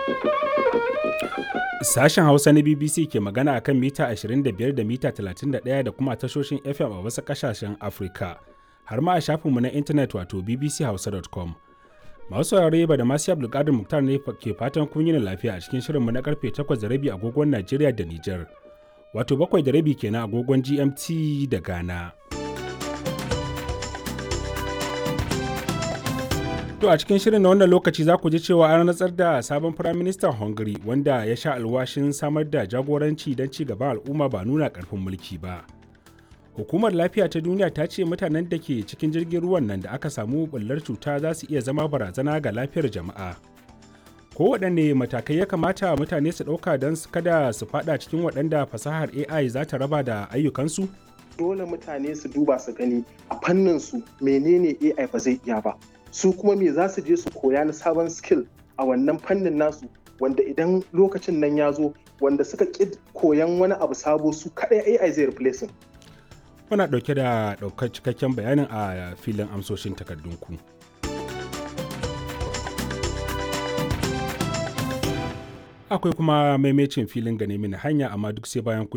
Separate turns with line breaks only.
Sashen Hausa na BBC ke magana a kan mita 25 da mita 31 da kuma tashoshin FM a wasu ƙasashen Afirka, har ma a shafinmu na intanet wato bbchausa.com. Masu saurare ba da masu Abdulkadir Muktar ne ke fatan kun yi lafiya a cikin shirinmu na karfe 8 da rabi agogon Najeriya da Nijar, wato 7 da rabi kenan agogon GMT da Ghana. To a cikin shirin na wannan lokaci za ku ji cewa an rantsar da sabon firaministan Hungary wanda ya sha alwashin samar da jagoranci don ci gaban al'umma ba nuna karfin mulki ba. Hukumar lafiya ta duniya ta ce mutanen da ke cikin jirgin ruwan nan da aka samu bullar cuta za su iya zama barazana ga lafiyar jama'a. Kowaɗanne matakai ya kamata mutane su ɗauka don kada su faɗa cikin waɗanda fasahar AI za ta raba da ayyukansu?
Dole mutane su duba su gani a fannin su menene AI ba zai iya ba. su kuma me za su je su koya na sabon skill a wannan fannin nasu wanda idan lokacin nan ya zo wanda suka ƙi koyan wani abu sabo su kaɗai AI zai replacing.
Muna ɗauke da ɗaukar cikakken bayanin a filin amsoshin takardunku. Akwai kuma maimacin filin gane mini hanya amma duk sai bayan kun